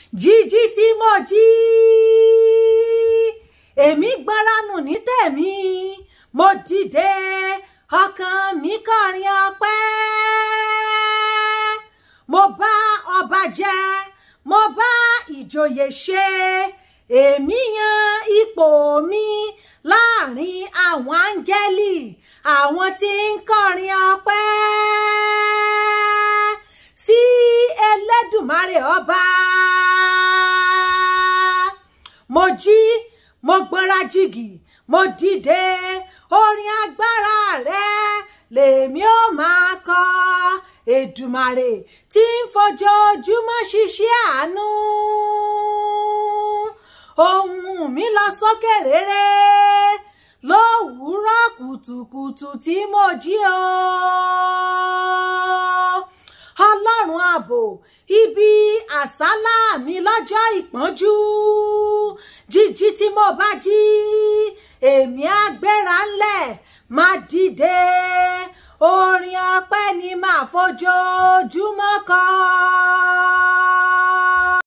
jíjí tí mo jí èmi gbọ́ránù ní tèmi mo dìde ọkàn mi kọrin ọpẹ́ mo bá ọba jẹ mo bá ìjòyè ṣe èmi yan ipò mi láàrin àwọn áńgẹ́lì àwọn tí ń kọrin ọpẹ́ sí Ẹlẹ́dùmarè ọba mo jí mo gbọ́nra jìgì mo dìde orin agbára rẹ lèmi ó máa kọ Èdùmàrè tí ń fojoojúmọ́ ṣiṣẹ́ àánú ohùn mi lọ sókè rere lówùúrọ̀ kùtùkùtù tí mo jí o ọlọ́run ààbò ibi àsálà mi lọ́jọ́ ìpọ́njú jíjí tí mo bá jí èmi á gbéra ńlẹ̀ máa dìde orin ọpẹ́ ni màá fojoojúmọ́ kọ.